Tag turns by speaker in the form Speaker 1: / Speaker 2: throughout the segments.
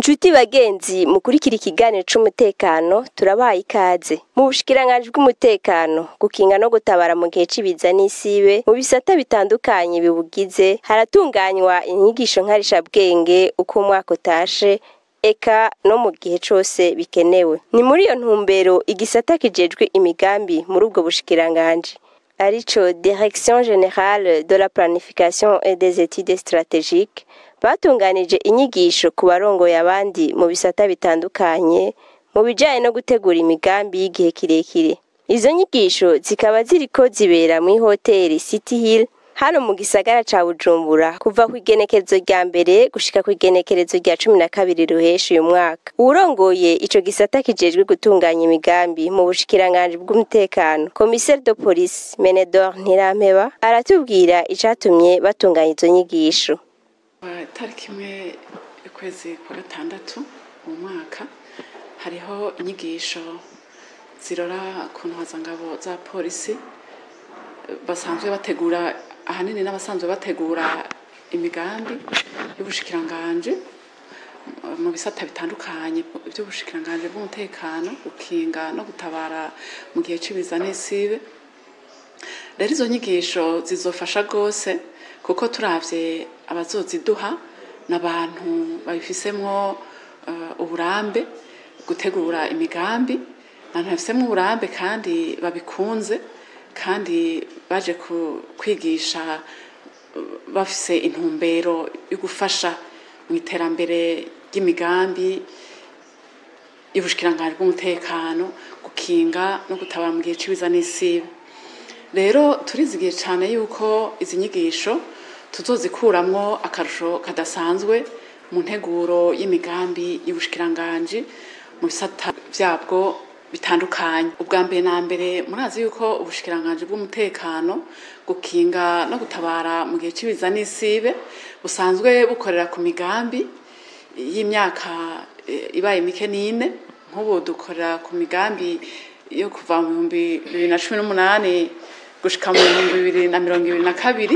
Speaker 1: Nshuti bagenzi mukurikira ikiganiro c'umutekano turabaye ikaze mu bushikiranganji bw'umutekano gukinga no gutabara mu gihe c'ibiza n'isibe mu bisata bitandukanye bibugize haratunganywa inyigisho nkarishabwenge uko umwaka utashe eka no mu gihe cose bikenewe ni muri iyo ntumbero igisata kijejwe imigambi muri ubwo bushikiranganji arico Direction Générale de la Planification et des Études Stratégiques batunganije inyigisho ku barongoye abandi mu bisata bitandukanye mu bijanye no gutegura imigambi y'igihe kirekire izo nyigisho zikaba ziriko zibera mw'ihoteli City Hill hano mu gisagara ca Bujumbura kuva kw'igenekerezo rya mbere gushika kw'igenekerezo rya cumi na kabiri ruheshi uyu mwaka uwurongoye ico gisata kijejwe gutunganya imigambi mu bushikiranganji bw'umutekano commissaire de police Menedor Ntirampeba aratubwira icatumye batunganya izo nyigisho
Speaker 2: itariki imwe y'ukwezi kwa gatandatu mu mwaka hariho inyigisho zirora ku ntwazangabo za polisi basanzwe bategura ahanini n'abasanzwe bategura imigambi y'ubushikiranganji mu bisata bitandukanye by'ubushikiranganji bw'umutekano gukinga no gutabara mu gihe c'ibiza n'isibe rero izo nyigisho zizofasha rwose kuko turavye abazoziduha n'abantu babifisemwo uh, uburambe gutegura imigambi abantu babifisemwo uburambe kandi babikunze kandi baje kwigisha bafise intumbero yo gufasha mu iterambere ry'imigambi y'ubushikiranganji bw'umutekano gukinga no gutabara mu gihe c'ibiza n'isibe rero turizigiye cyane yuko izi nyigisho tuzozikuramwo akarusho kadasanzwe mu nteguro y'imigambi y'ubushikiranganji mu bisata vyabwo bitandukanye ubwa mbere na mbere murazi yuko ubushikiranganji bw'umutekano gukinga no gutabara mu gihe c'ibiza n'isibe busanzwe bukorera ku migambi y'imyaka ibaye mike n'ine nk'ubu dukorera ku migambi yo kuva mu bihumbi bibiri na cumi n'umunani gushika mu bihumbi bibiri na mirongo ibiri na kabiri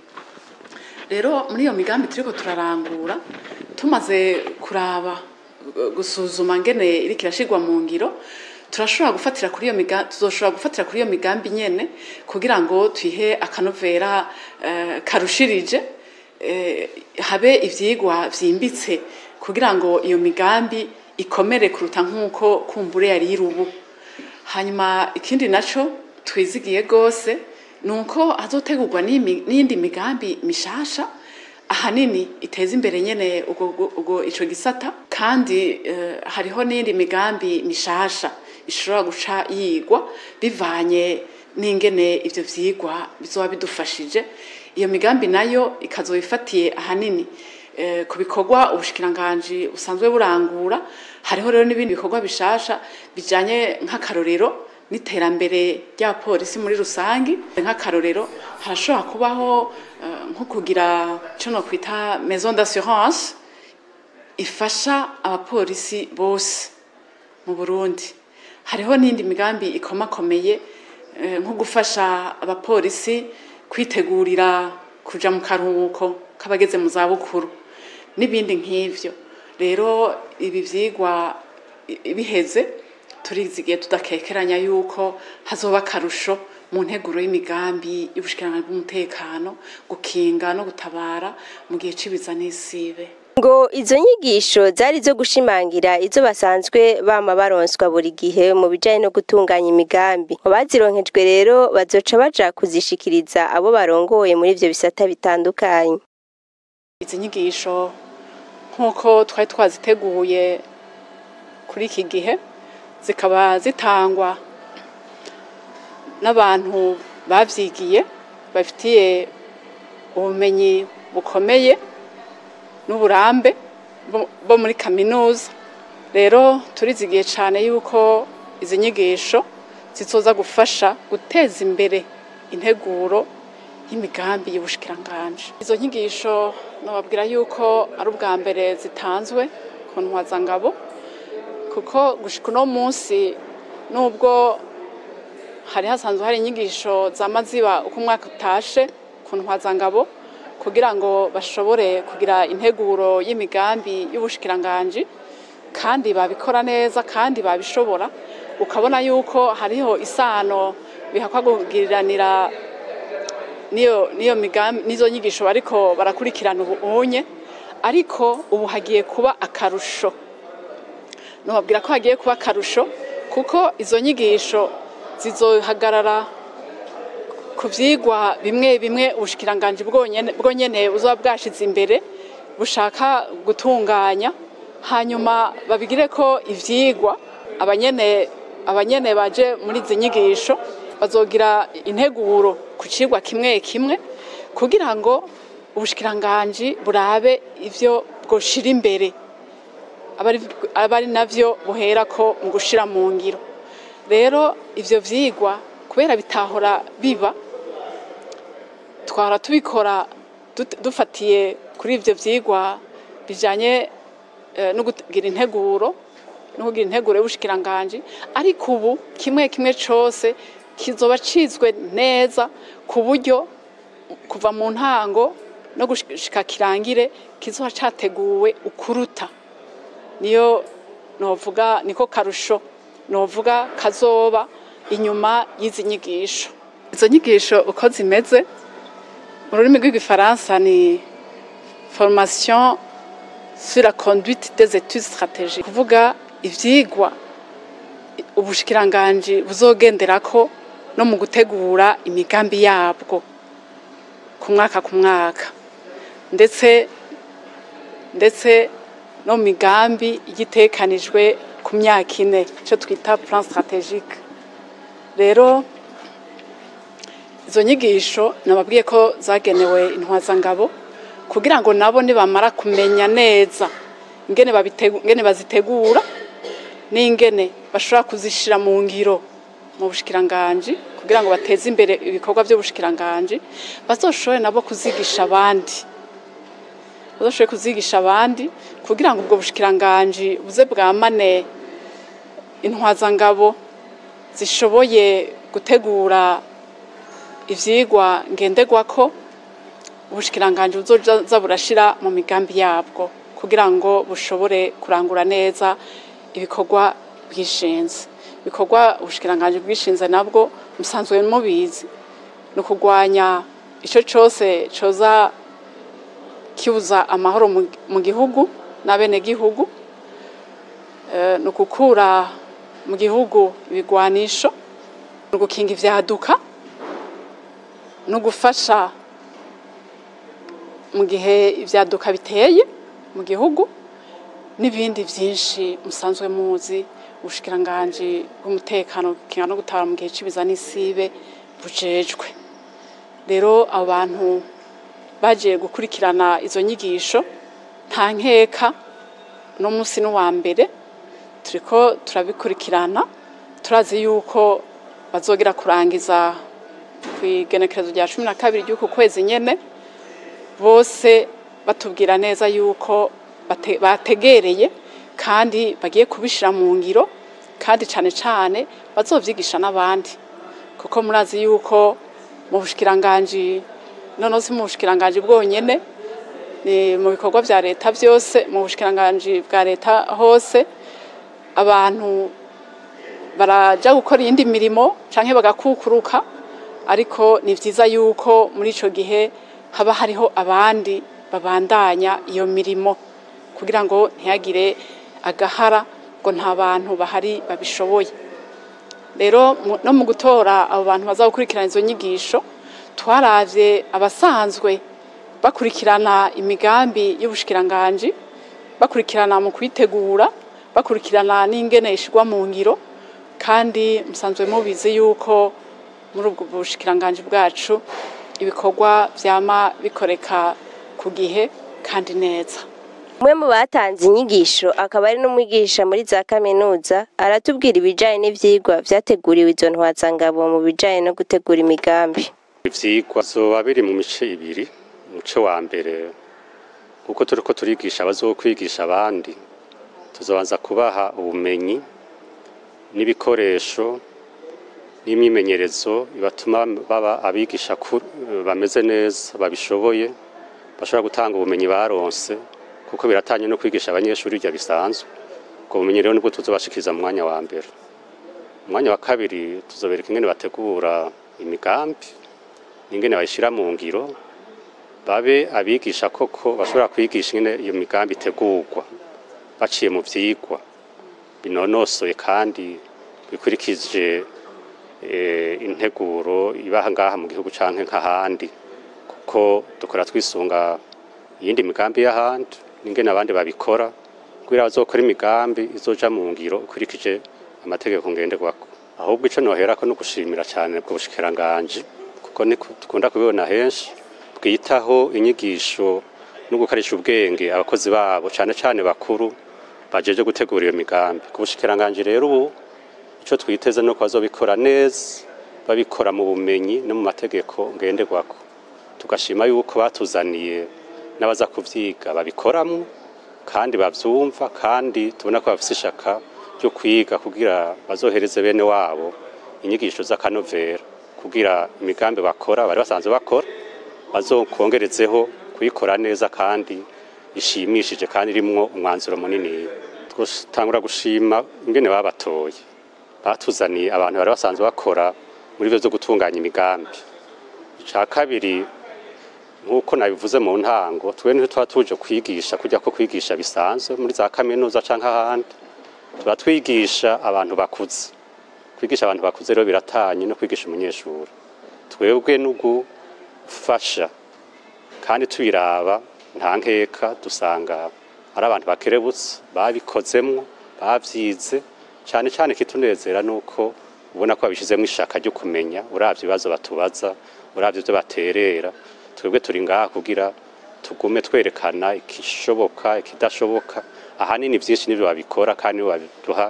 Speaker 2: rero muri iyo migambi turiko turarangura tumaze kuraba gusuzuma ngene iriko irashirwa mu ngiro turashobora gufatira kuri iyo migambi tuzoshobora gufatira kuri iyo migambi nyene kugira ngo tuyihe akanovera uh, karushirije uh, habe ivyigwa vyimbitse kugira ngo iyo migambi ikomere kuruta nk'uko kumbure yari iri ubu hanyuma ikindi naco twizigiye rwose ni uko hazotegurwa n'iyindi migambi mishasha ahanini iteza imbere nyene ubwo ico gisata kandi uh, hariho n'iyindi migambi mishasha ishobora guca yigwa bivanye n'ingene ivyo vyigwa bizoba bidufashije iyo migambi nayo ikazoba ifatiye ahanini uh, ku bikorwa ubushikiranganji busanzwe burangura hariho rero n'ibindi bikorwa bishasha bijanye nk'akarorero n'iterambere ry'abapolisi muri rusangi nk'akarorero harashobora kubaho nko kugira icyo nokwita maison d'assurance ifasha abapolisi bose mu burundi hariho n'indi migambi ikomakomeye nko gufasha abapolisi kwitegurira kuja mu karuhuko k'abageze mu zabukuru n'ibindi nk'ivyo rero ibi vyigwa biheze turizigiye tudakekeranya yuko hazoba akarusho mu nteguro y'imigambi y'ubushikiranganji bw'umutekano gukinga no gutabara mu gihe c'ibiza n'isibe
Speaker 1: ngo izo nyigisho zari zo gushimangira izo basanzwe bama baronswa buri gihe mu bijanye no gutunganya imigambi mu bazironkejwe rero bazoca baja kuzishikiriza abo barongoye muri ivyo bisata bitandukanye
Speaker 2: izi nyigisho nk'uko twari twaziteguye kuri iki gihe zikaba zitangwa n'abantu bavyigiye bafitiye ubumenyi bukomeye n'uburambe bo muri kaminuza rero turizigiye cyane yuko izi nyigisho zizoza gufasha guteza imbere integuro y'imigambi y'ubushikiranganji izo nyigisho nababwira yuko ari ubwa mbere zitanzwe ku ntwazangabo kuko gushika uno munsi nubwo hari hasanzwe hari inyigisho zama ziba uko umwaka utashe ku ntwazangabo kugira ngo bashobore kugira integuro y'imigambi y'ubushikiranganji kandi babikora neza kandi babishobora ukabona yuko hariho isano bihakwa kugiriranira niyo niyo migambi nizo nyigisho bariko barakurikirana ubu unye ariko ubu hagiye kuba akarusho nubabwira ko hagiye kuba akarusho kuko izo nyigisho zizohagarara ku vyigwa bimwe bimwe ubushikiranganji bwonyene bwonyene buzoba bwashize imbere bushaka gutunganya hanyuma babigire ko ivyigwa abanyene abanyene baje muri izi nyigisho bazogira integuro ku cigwa kimwe kimwe kugira ngo ubushikiranganji burabe ivyo bwoshira imbere aba ari navyo buhera ko mu gushira mu ngiro rero ivyo vyigwa kubera bitahora biba twara tubikora dufatiye kuri ivyo vyigwa bijanye no kugira integuro no kugira integuro y'ubushikiranganji ariko ubu kimwe kimwe cose kizoba cizwe neza ku buryo kuva mu ntango no gushika kirangire kizoba categuwe ukuruta niyo novuga niko karusho novuga kazoba inyuma y'izi nyigisho izo nyigisho uko zimeze mu rurimi rw'igifaransa ni formation sur la conduite des études stratégiques kuvuga ivyigwa ubushikiranganji buzogenderako no mu gutegura imigambi yabwo ku mwaka ku mwaka ndetse ndetse no mu migambi igitekanijwe ku myaka ine icyo twita plan strategique rero izo nyigisho nababwiye ko zagenewe intwazangabo kugira ngo nabo nibamara kumenya neza ingene bazitegura n'ingene bashobora kuzishira mu ngiro mu bushikiranganji kugira ngo bateze imbere ibikorwa by'ubushikiranganji bazoshobore nabo kuzigisha abandi bazoshobore kuzigisha abandi kugira ngo ubwo bushikiranganji buze bwamane intwazangabo zishoboye gutegura ivyigwa ngenderwako ubushikiranganji buzoza burashira mu migambi yabwo kugira ngo bushobore kurangura neza ibikorwa bwishinze ibikorwa ubushikiranganji bwishinze nabwo musanzwe mubizi ni ukugwanya ico cose coza kibuza amahoro mu gihugu n'abenegihugu ni ukukura mu gihugu ibigwanisho ni ugukinga ivyaduka no gufasha mu gihe ibyaduka biteye mu gihugu n'ibindi byinshi musanzwe muzi ubushikiranganji bw'umutekano bukinga no gutabara mu gihe cy'ibiza n'isibe bujejwe rero abo bantu bagiye gukurikirana izo nyigisho nta nkeka no munsi n'uwa mbere turiko turabikurikirana turazi yuko bazogera kurangiza ku igenekerezo rya cumi na kabiri ry'uku kwezi nyene bose batubwira neza yuko bategereye kandi bagiye kubishira mu ngiro kandi cane cane bazovyigisha n'abandi kuko murazi yuko mu bushikiranganji noneho si mu bushikiranganji bwonyene ni mu bikorwa vya leta vyose mu bushikiranganji bwa leta hose abantu baraja gukora iyindi mirimo canke bagakukuruka ariko ni vyiza yuko muri ico gihe haba hariho abandi babandanya iyo mirimo kugira ngo ntihagire agahara ngo nta bantu bahari babishoboye rero no mu gutora abo bantu baza gukurikirana izo nyigisho twaravye abasanzwe bakurikirana imigambi y'ubushikiranganji bakurikirana mu kuyitegura bakurikirana n'ingene ishigwa mu ngiro kandi musanzwe mubizi yuko muri ubwo bushikiranganji bwacu ibikorwa vyama bikoreka ku gihe kandi neza
Speaker 1: umwe mu batanze inyigisho akaba ari n'umwigisha muri za kaminuza aratubwira ibijanye n'ivyigwa vyateguriwe izo ntwazangabo mu bijanye no gutegura imigambi
Speaker 3: ivyigwa zoba biri mu mice ibiri umuce wa mbere kuko turiko turigisha abazokwigisha abandi tuzobanza kubaha ubumenyi n'ibikoresho n'imyimenyerezo bibatuma baba abigisha bameze neza babishoboye bashobora gutanga ubumenyi baronse kuko biratanye no kwigisha abanyeshuri ibyo bisanzwe ubwo bumenyi rero nibwo tuzobashikiriza mu mwanya wa mbere umwanya wa kabiri tuzobereka ingene bategura imigambi n'ingene bayishira mu ngiro babe abigisha koko bashobora kwigisha ingene iyo migambi itegurwa baciye mu vyigwa binonosoye kandi bikurikije eh, integuro ibaha ngaha mu gihugu canke nk'ahandi kuko dukora twisunga iyindi migambi y'ahandi n'ingene abandi babikora kugira bazokora imigambi izoja mu ngiro ikurikije amategeko ngenderwako ahubwo ico noherako no gushimira cane bwo bushikiranganji kuko niko dukunda kubibona henshi bwitaho inyigisho no gukarisha ubwenge abakozi babo cane cane bakuru bajeje gutegura iyo migambi ku bushikiranganji rero ubu ico twiteze no bazobikora neza babikora mu bumenyi no mu mategeko ngenderwako tugashima yuko batuzaniye n'abaza kuvyiga babikoramwo kandi bavyumva kandi tubona ko bafise ishaka ryo kwiga kugira bazohereze bene wabo inyigisho z'akanovera kugira imigambi bakora bari basanzwe bakora bazokongerezeho kuyikora neza kandi ishimishije kandi irimwo umwanzuro munini twatangura gushima ingene babatoye batuzaniye abantu bari basanzwe bakora muri byo byo gutunganya imigambi ica kabiri nk'uko nabivuze mu ntango twe niho tuba tuje kwigisha kujya ko kwigisha bisanzwe muri za kaminuza canke ahandi tuba twigisha abantu bakuze kwigisha abantu bakuze rero biratanye no kwigisha umunyeshuri twebwe no gufasha kandi tubiraba nta nkeka dusanga ari abantu bakerebutse babikozemwo bavyize cyane cyane kitunezera nuko ubona ko babishizemo ishaka ryo kumenya uravye ibibazo batubaza uravye ibyo baterera twebwe turi ngaha kugira tugume twerekana ikishoboka ikidashoboka ahanini byinshi nibyo babikora kandi nibo babiduha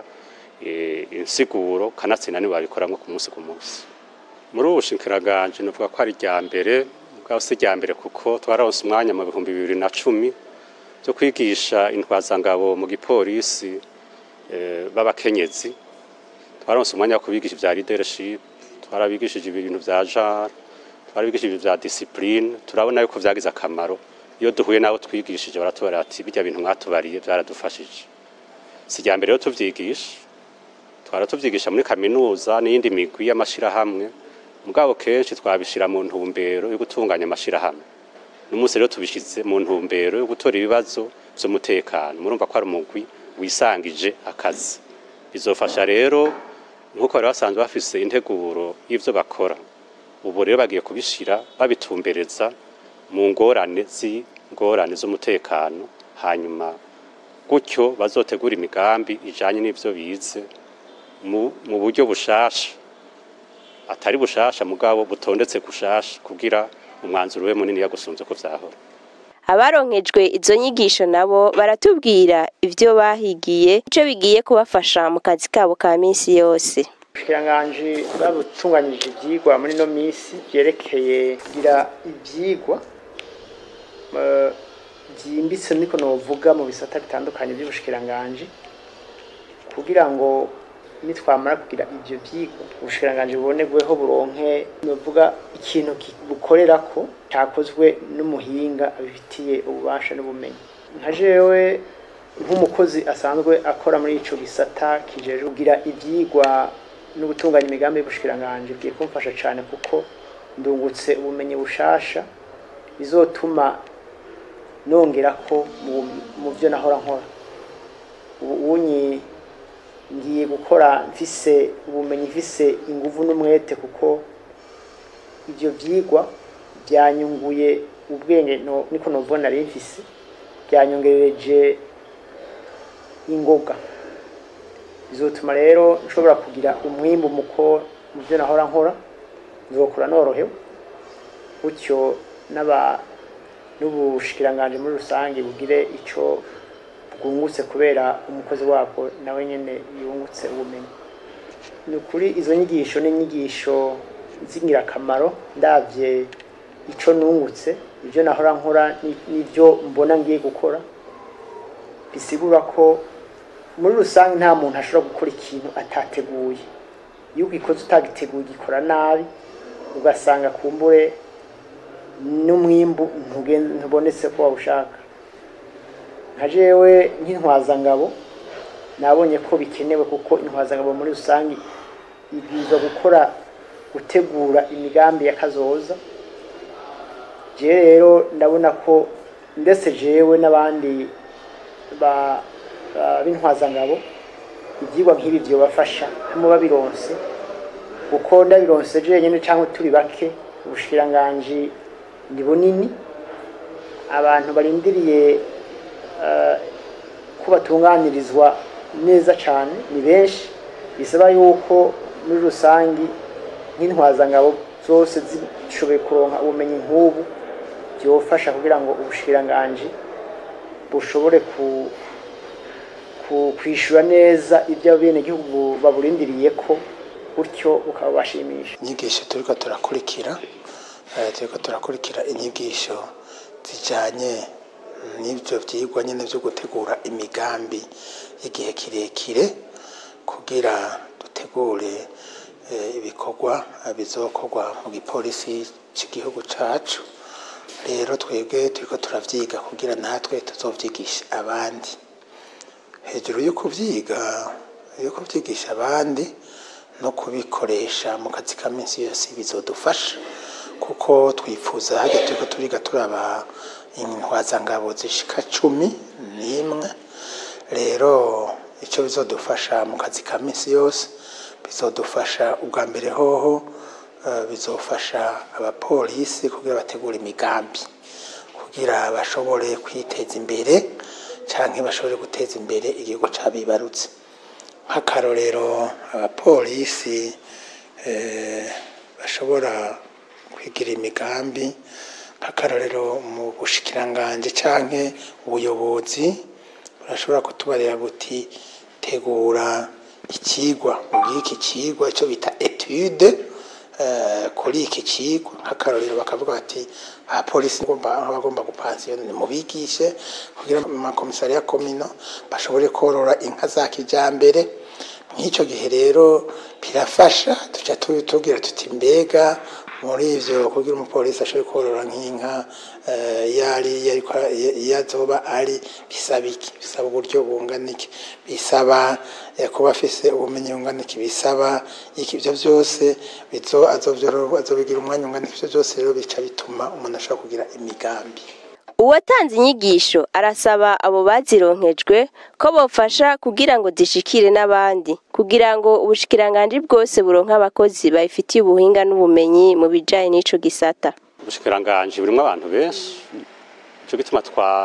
Speaker 3: eh, insiguro kanatsinda nibo babikoramwo ku munsi ku munsi muri ubu bushikiranganje novuga ko ari rya mbere bwaho si rya mbere kuko twararonse umwanya mu bihumbi bibiri na cumi byo kwigisha intwazangabo mu gipolisi eh, b'abakenyezi twaronse umwanya wo kubigisha ibya leadership twarabigishije ibintu vya genre twarabigishije ibintu vya discipline turabona yuko vyagize akamaro iyo duhuye nabo twigishije baratubara ati bijya bintu mwatubariye byaradufashije si rya mbere rero tuvyigisha twara tuvyigisha muri kaminuza n'iyindi migwi y'amashirahamwe mugabo kenshi twabishira mu ntumbero yo gutunganya amashirahamwe n'umunsi rero tubishize mu ntumbero yo gutora ibibazo vy'umutekano murumva ko ari umugwi wisangije akazi bizofasha rero nk'uko bari basanzwe bafise integuro y'ivyo bakora ubu rero bagiye kubishira babitumbereza mu ngorane z'ingorane z'umutekano hanyuma gutyo bazotegura imigambi ijanye n'ivyo bize mu, mu buryo bushasha atari bushasha mugabo butondetse gushasha kugira umwanzuro we munini yagusunze ko vyahora
Speaker 1: abaronkejwe izo nyigisho nabo baratubwira ivyo bahigiye ico bigiye kubafasha mu kazi kabo ka minsi yose
Speaker 4: ubushikiranganji bwabutunganyije ivyigwa muri ino minsi vyerekeye kugira ivyigwa eh, vyimbitse niko novuga mu bisata bitandukanye vy'ubushikiranganji kugira ngo nitwamara kugira ivyo vyigwa ubushikiranganji bubonerweho buronke novuga ikintu ki- bukorerako cakozwe n'umuhinga abifitiye ububasha n'ubumenyi nka jewe nk'umukozi asanzwe akora muri ico gisata kijejwe kugira ivyigwa no gutunganya imigambi y'ubushikiranganji bigiye kumfasha cane kuko ndungutse ubumenyi bushasha bizotuma nongerako mu, mu vyo nahora nkora ubu unyi ngiye gukora mfise ubumenyi mfise inguvu n'umwete kuko ivyo vyigwa byanyunguye ubwenge no, niko novuga nari mfise byanyongerereje ingoga bizotuma rero nshobora kugira umwimbu muko mu byo nahora nkora nzokura norohewe gutyo n'aba n'ubushikiranganje muri rusange bugire ico bwungutse kubera umukozi wabwo nawe nyene yungutse ubumenyi ni ukuri izo nyigisho ni inyigisho z'ingirakamaro ndavye ico nungutse ibyo nahora nkora ni- n'ivyo mbona ngiye gukora bisigura ko muri rusange nta muntu ashobora gukora ikintu atateguye iyo ugikoze utagiteguye ugikora nabi ugasanga kumbure n'umwimbu ntugen- ntubonetse ko wawushaka nka jewe nk'intwazangabo nabonye ko bikenewe kuko intwazangabo muri rusange ibwirizwa gukora gutegura imigambi ya kazoza jewe rero ndabona ko ndetse jewe n'abandi ba ba- b'intwazangabo ibyigwa nk'ibi byobafasha hamwe babironse kuko ndabironse jenyine cyangwa turi bake ubushikiranganji ni bunini abantu barindiriye eh, ko batunganirizwa neza cyane ni benshi bisaba yuko muri rusange nk'intwazangabo zose zishoboye kuronka ubumenyi nk'ubu byofasha kugira ngo ubushikiranganji bushobore ku ku- kwishyura neza ibyo abenegihugu baburindiriye ko gutyo bukabashimisha
Speaker 5: inyigisho turiko turakurikira eh, turiko turakurikira inyigisho zijanye n'ibyo vyigwa nyene vyo gutegura imigambi y'igihe kirekire kugira dutegure eh, ibikorwa eh, bizokorwa mu gipolisi c'igihugu cacu rero twebwe turiko turavyiga kugira natwe tuzovyigisha abandi hejuru yo kuvyiga yo kuvyigisha abandi no kubikoresha mu kazi ka minsi yose bizodufasha kuko twifuza hajya turiko turiga turaba intwazangabo zishika cumi n'imwe rero icyo bizodufasha mu kazi ka minsi yose bizodufasha ubwa mbere hoho eh, bizofasha abapolisi kugira bategure imigambi kugira bashobore kwiteza imbere canke bashobore guteza imbere igihugu cabibarutse nk'akarorero abapolisi eh, bashobora kwigira imigambi nk'akarorero mu bushikiranganje canke ubuyobozi burashobora kutubarira buti tegura ikigwa ubw'iki kigwa ico bita etude eh, kuri iki kigwa nk'akarorero bakavuga bati abapolisi bagomba bagomba gupansiyona mubigishe kugira amakomisariya komino bashobore korora inka za kijambere nk'icyo gihe rero birafasha tuca tu- tubwira tuti mbega muri ivyo kugira umupolisi ashobore korora nk'inka eh, yari yariko iyo azoba ari bisaba iki bisaba uburyo bungana iki bisaba eh, kuba afise ubumenyi bungana iki bisaba iki ivyo vyose bizo azovyorora azobigira umwanya ungana iki ivyo vyose rero bica bituma umuntu ashobora kugira imigambi
Speaker 1: uwatanze inyigisho arasaba abo bazironkejwe ko bofasha kugira ngo zishikire n'abandi kugira ngo ubushikiranganji bwose buronke abakozi babifitiye ubuhinga n'ubumenyi mu bijanye n'ico gisata
Speaker 3: ubushikiranganji burimwo abantu benshi nico gituma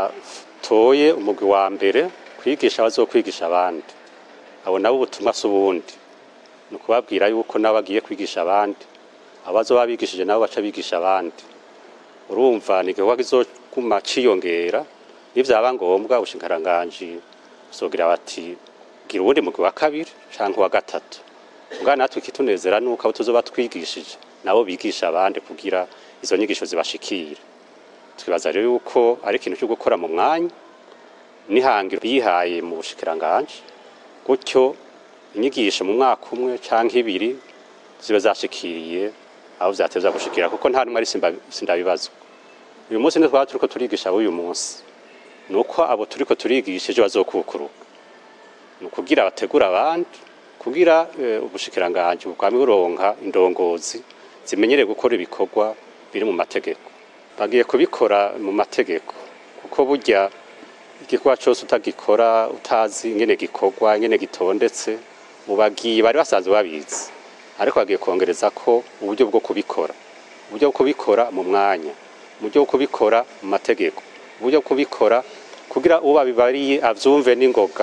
Speaker 3: twatoye umugwi wa mbere kwigisha abazokwigisha abandi abo nabo ubutumwa si ubundi ni ukubabwira yuko nabo bagiye kwigisha abandi abazoba bigishije nabo baca bigisha abandi urumva ni igikorwa kizoguma ciyongera nivyaba ngombwa ubushikiranganji buzogira bati gira uwundi mugwi wa kabiri canke wa gatatu ubwa natwe ikitunezera nuko abo tuzoba twigishije nabo bigisha abandi kugira izo nyigisho zibashikire twibaza rero yuko ari ikintu cyo gukora mu mwanya n'ihangiro bihaye mu bushikiranganji gutyo inyigisho mu mwaka umwe canke ibiri ziba zashikiriye aho vyatevya gushikira kuko nta numwe ari simba- sindabibazwa uyu munsi nitwaba turiko turigisha ab'uyu munsi nuko abo turiko turigisha ejo bazokukuruka ni ukugira bategura abandi kugira eh, ubushikiranganji bwame buronka indongozi zimenyereye gukora ibikorwa biri mu mategeko bagiye kubikora mu mategeko kuko burya igikorwa cyose utagikora utazi ingene gikorwa ingene gitondetse mu bagiye bari basanzwe babizi ariko bagiye kongereza ko uburyo bwo kubikora uburyo bwo kubikora mu mwanya uburyo bwo kubikora mu mategeko uburyo bwo kubikora kugira uwo babibariye avyumve n'ingoga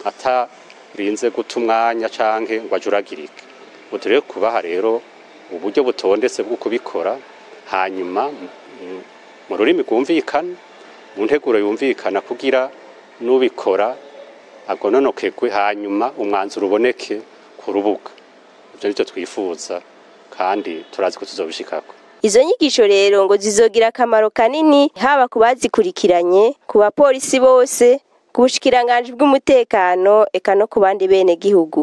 Speaker 3: atarinze guta umwanya canke ngo ajuragirike ubu rero kubaha rero uburyo butondetse bwo kubikora hanyuma mu- mu rurimi rwumvikana mu nteguro yumvikana kugira n'ubikora agononokegwe hanyuma umwanzuro uboneke ku rubuga ibyo nicyo twifuza kandi turazi ko tuzobishikako
Speaker 1: Izo nyigisho rero ngo zizogira akamaro kanini haba ku bazikurikiranye, ku bapolisi bose, ku bushikiranganji bw'umutekano, eka no ku bandi bene gihugu.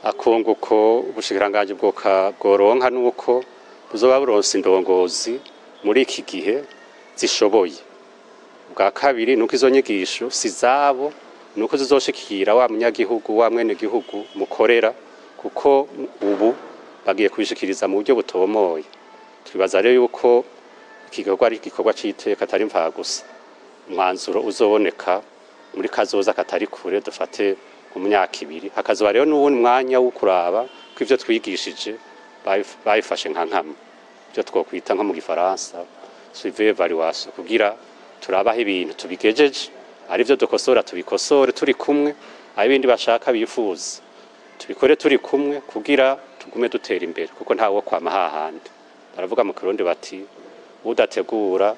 Speaker 3: akunguko ubushikiranganji bwoka bworonka nuko buzoba buronse indongozi muri iki gihe zishoboye bwa kabiri nuko izo nyigisho si zabo nuko zizoshikira wa munyagihugu wa mwene gihugu mukorera kuko ubu bagiye kubishikiriza mu buryo butomoye twibaza rero yuko iki gikorwa ari igikorwa c'iteka atari mva gusa umwanzuro uzoboneka muri kazoza katari kure dufate mu myaka ibiri hakazoba rero n'uwundi mwanya wo kuraba ko ivyo twigishije bayif- bayifashe nka nkama ivyo twokwita nko mu gifaransa suive evaluation kugira turabaho ibintu tubigejeje ari byo dukosora tubikosore turi kumwe ari ibindi bashaka bifuza tubikore turi kumwe kugira tugume dutera imbere kuko ntawe wo kwama hahandi baravuga mu kirundi bati udategura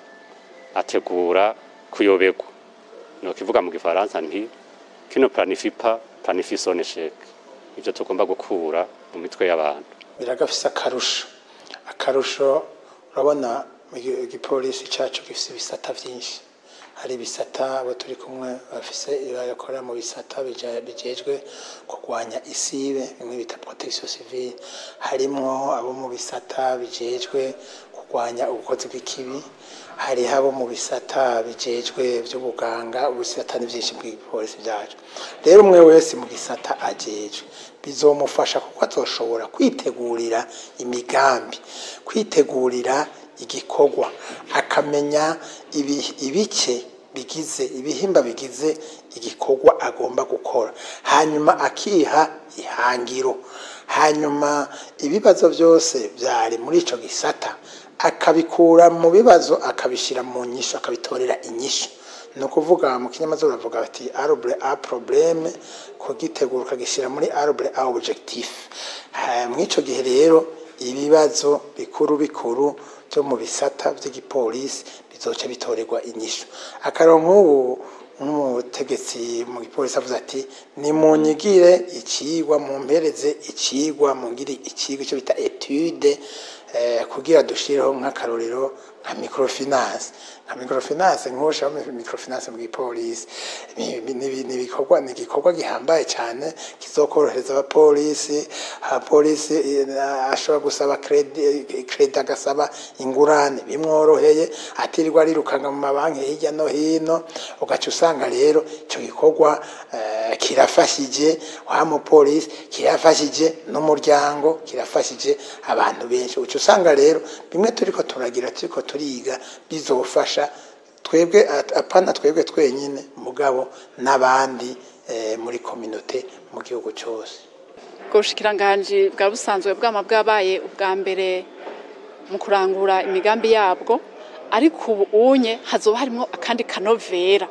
Speaker 3: ategura kuyoberwa no kivuga mu gifaransa nti kino planifie pas planifie son échec ivyo tugomba gukura mu mitwe y'abantu
Speaker 5: biragafise akarusho akarusho urabona mu gi- igipolisi cacu gifise ibisata vyinshi hari ibisata abo turi kumwe bafise bakorera mu bisata bija- bijejwe kurwanya isibe bimwe bita protection civile harimwo abo mu bisata bijejwe kurwanya ubukozi bw'ikibi hariho abo mu bisata bijejwe vy'ubuganga ubusata ni vyinshi bw'igipolisi vyacu rero umwe wese mu gisata ajejwe bizomufasha kuko azoshobora kwitegurira imigambi kwitegurira igikorwa akamenya ibi- ibice bigize ibihimba bigize igikorwa agomba gukora hanyuma akiha ihangiro hanyuma ibibazo byose byari muri ico gisata akabikura mu bibazo akabishyira mu nyishu akabitorera inyishu ni ukuvuga mu kinyamazuru bavuga bati arbre a probleme kugitegura ukagishyira muri arbre a objectif Ha, mw'ico gihe rero ibibazo bikuru bikuru byo mu bisata by'igipolisi bizoca bitorerwa inyishu akarongo nk'ubu nk'umutegetsi mu gipolisi avuze ati nimunyigire ikigwa mumpereze ikigwa mungire ikigwa icyo bita etude eh, kugira dushireho nk'akarorero nka microfinance nka microfinance nk'ushaka microfinance mu gipolisi ni ni- ni- ni ibikorwa ni igikorwa gihambaye cyane kizokorohereza abapolisi abapolisi eh, ashobora gusaba kredi kredi agasaba ingurane bimworoheye atirirwa arirukanga mu mabanki hirya no hino ugaca usanga rero icyo gikorwa eh, kirafashije wa mupolisi kirafashije n'umuryango kirafashije abantu benshi uca usanga rero bimwe turiko turagira turiko turiga bizofasha twebwe at- apana twebwe twenyine mugabo n'abandi eh, muri kominote mu gihugu cyose
Speaker 2: ubwo bushikiranganji bwa busanzwe bwama bwabaye ubwa mbere mu kurangura imigambi yabwo ariko ubu unye hazoba harimo akandi kanovera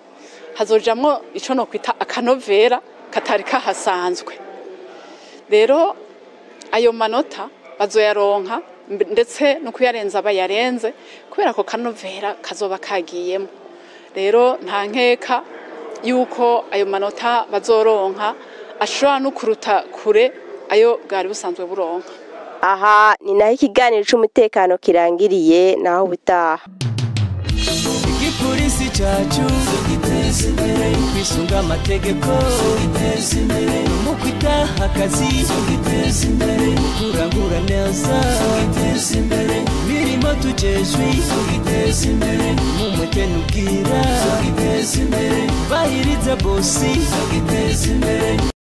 Speaker 2: hazojamwo ico no kwita akanovera katari kahasanzwe rero ayo manota bazoyaronka mb- ndetse no kuyarenza bayarenze kubera ko kanovera kazoba kagiyemo rero nta nkeka yuko ayo manota bazoronka ashobora no kuruta kure ayo bwari busanzwe buronka
Speaker 1: aha ni naho ikiganiro c'umutekano kirangiriye naho ubutaha
Speaker 6: igipolisi cyacu giteza imbere kwisunga amategeko giteza imbere mu kwitaha akazi giteza imbere kurangura neza giteza imbere mirimo tujejwe giteza imbere mu mwete n'ubwira giteza imbere bahiriza bosi giteza imbere